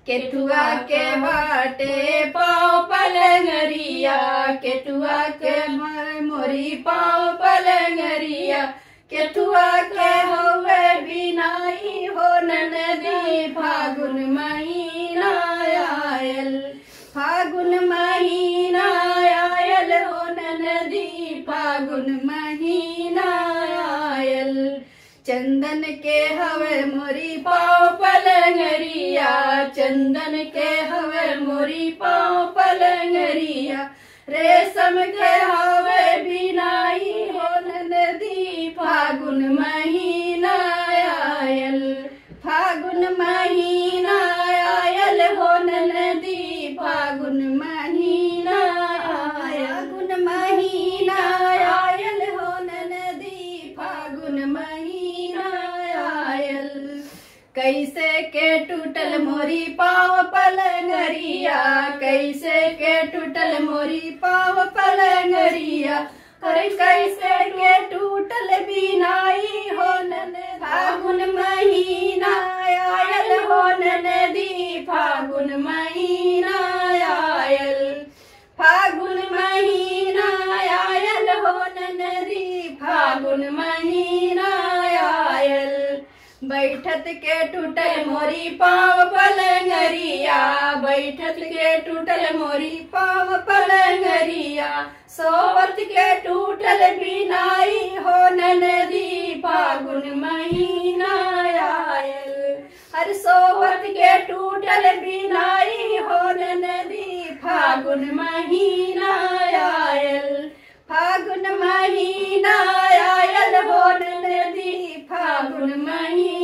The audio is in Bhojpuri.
केठुआ के बाटे पाँव पलंगरिया केठुआ के म- मोरी पाँव पलंगरिया केठुआ के होवे बिनाई हो नदी फागुन महीना आयल फागुन महीना आयल हो नदी फागुन महीना आयल चंदन के हवे मोरी पाँव पलंगरिया चंदन के हवे मोरी पाँव पलंगरिया रेशम के हवे बिनाई हो नदी फागुन महीना आयल फागुन महीना आयल हो नदी फागुन महीना फागुन महीना आयल हो नदी फागुन महीना आयल कैसे के टूटल मोरी पाव पलंगरिया कैसे के टूटल मोरी पाव पलंगरिया अरे कैसे के टूटल बिनाई हो नन फागुन महीना आयल हो नदी फागुन महीना आयल फागुन महीना आयल हो नदी फागुन महीना आयल बैठत के टूटल मोरी पाव पलंगरिया बैठत के टूटल मोरी पाव पलंगरिया सोवत के टूटल बिनाई हो नदी फागुन महीना आयल हर सोवत के टूटल बिनाई हो नदी फागुन महीना आयल फागुन महीना आयल हो नदी फागुन महीना